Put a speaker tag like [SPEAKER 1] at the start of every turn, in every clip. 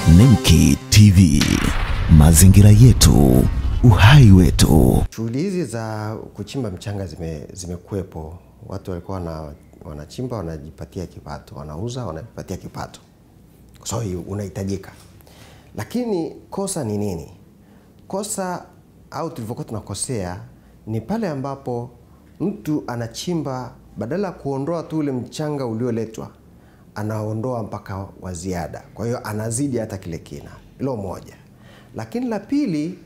[SPEAKER 1] Nemki TV, mazingira yetu, uhai wetu.
[SPEAKER 2] Shughuli hizi za kuchimba mchanga zime zimekuwepo. Watu walikuwa wana, wanachimba wanajipatia kipato, wanauza wanajipatia kipato, so unahitajika. Lakini kosa ni nini? Kosa au tulivyokuwa tunakosea ni pale ambapo mtu anachimba, badala ya kuondoa tu ule mchanga ulioletwa, anaondoa mpaka wa ziada, kwa hiyo anazidi hata kile kina. Hilo moja. Lakini la pili,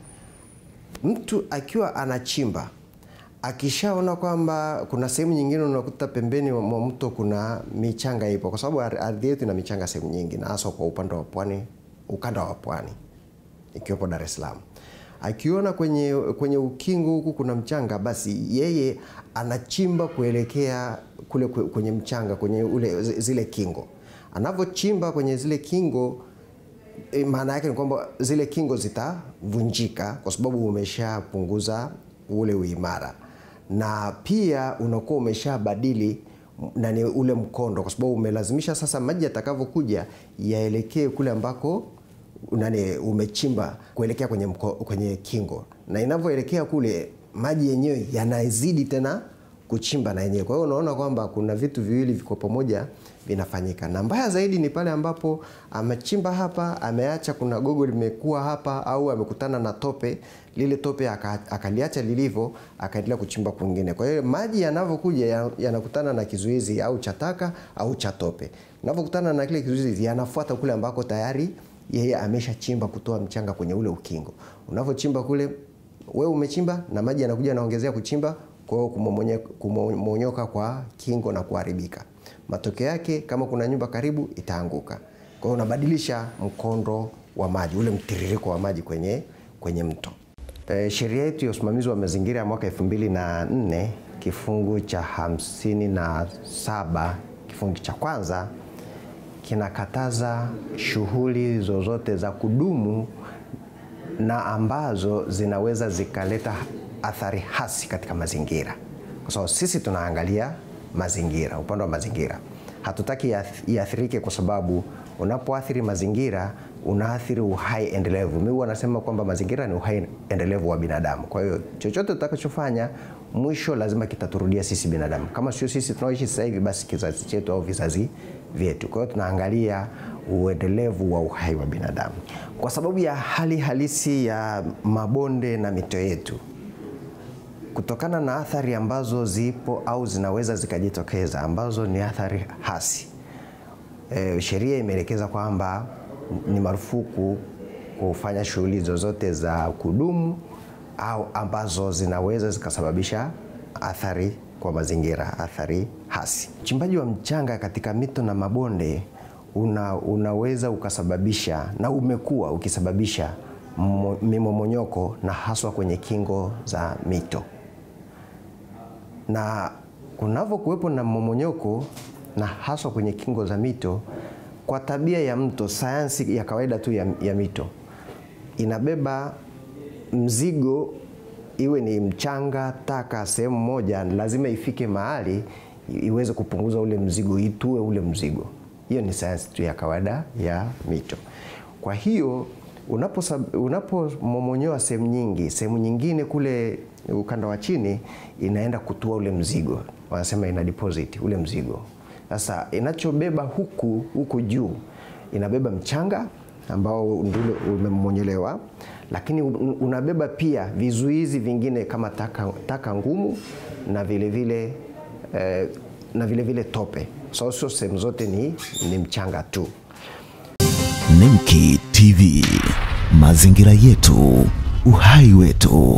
[SPEAKER 2] mtu akiwa anachimba akishaona kwamba kuna sehemu nyingine unakuta pembeni mwa mto kuna michanga ipo, kwa sababu ardhi yetu ina michanga sehemu nyingi, na hasa kwa upande wa pwani, ukanda wa pwani ikiwepo Dar es Salaam. Akiona kwenye, kwenye ukingo huku kuna mchanga, basi yeye anachimba kuelekea kule kwenye mchanga, kwenye ule zile kingo. Anavyochimba kwenye zile kingo E, maana yake ni kwamba zile kingo zitavunjika kwa sababu umeshapunguza ule uimara, na pia unakuwa umeshabadili nani ule mkondo, kwa sababu umelazimisha sasa maji yatakavyokuja yaelekee kule ambako nani umechimba kuelekea kwenye, mko, kwenye kingo, na inavyoelekea kule maji yenyewe yanazidi tena kuchimba na yenyewe. Kwa hiyo unaona kwamba kuna vitu viwili viko pamoja vinafanyika, na mbaya zaidi ni pale ambapo amechimba hapa, ameacha kuna gogo limekuwa hapa, au amekutana na tope, lile tope akaliacha lilivyo, akaendelea kuchimba kwingine. Kwa hiyo maji yanavyokuja yanakutana na kizuizi au cha taka au cha tope, yanapokutana na kile kizuizi yanafuata kule ambako tayari yeye ameshachimba kutoa mchanga kwenye ule ukingo. Unavyochimba kule, wewe umechimba na maji yanakuja yanaongezea kuchimba kwa hiyo kumomonyoka kwa kingo na kuharibika. Matokeo yake kama kuna nyumba karibu itaanguka. Kwa hiyo unabadilisha mkondo wa maji, ule mtiririko wa maji kwenye, kwenye mto. E, sheria yetu ya usimamizi wa mazingira ya mwaka 2004 kifungu cha hamsini na saba kifungu cha kwanza kinakataza shughuli zozote za kudumu na ambazo zinaweza zikaleta athari hasi katika mazingira, kwa sababu sisi tunaangalia mazingira, upande wa mazingira. Hatutaki iathirike, kwa sababu unapoathiri mazingira unaathiri uhai endelevu. Mimi huwa nasema kwamba mazingira ni uhai endelevu wa binadamu. Kwa hiyo chochote tutakachofanya mwisho lazima kitaturudia sisi binadamu, kama sio sisi tunaoishi sasa hivi, basi kizazi chetu au vizazi vyetu. Kwa hiyo tunaangalia uendelevu wa uhai wa binadamu, kwa sababu ya hali halisi ya mabonde na mito yetu kutokana na athari ambazo zipo au zinaweza zikajitokeza ambazo ni athari hasi. E, sheria imeelekeza kwamba ni marufuku kufanya shughuli zozote za kudumu au ambazo zinaweza zikasababisha athari kwa mazingira, athari hasi. Uchimbaji wa mchanga katika mito na mabonde una, unaweza ukasababisha na umekuwa ukisababisha mimomonyoko na haswa kwenye kingo za mito na kunavyokuwepo na mmomonyoko na haswa kwenye kingo za mito, kwa tabia ya mto, sayansi ya kawaida tu ya, ya mito inabeba mzigo, iwe ni mchanga, taka, sehemu moja, lazima ifike mahali iweze kupunguza ule mzigo, itue ule mzigo. Hiyo ni sayansi tu ya kawaida ya mito. Kwa hiyo unapomomonyoa unapo sehemu nyingi, sehemu nyingine kule ukanda wa chini inaenda kutua ule mzigo, wanasema ina deposit ule mzigo. Sasa inachobeba huku huku juu inabeba mchanga ambao ndio umemonyolewa, lakini unabeba pia vizuizi vingine kama taka, taka ngumu na vile vile, eh, na vile vile tope. So sio sehemu zote ni, ni mchanga tu.
[SPEAKER 1] Nemki TV, mazingira yetu, uhai wetu.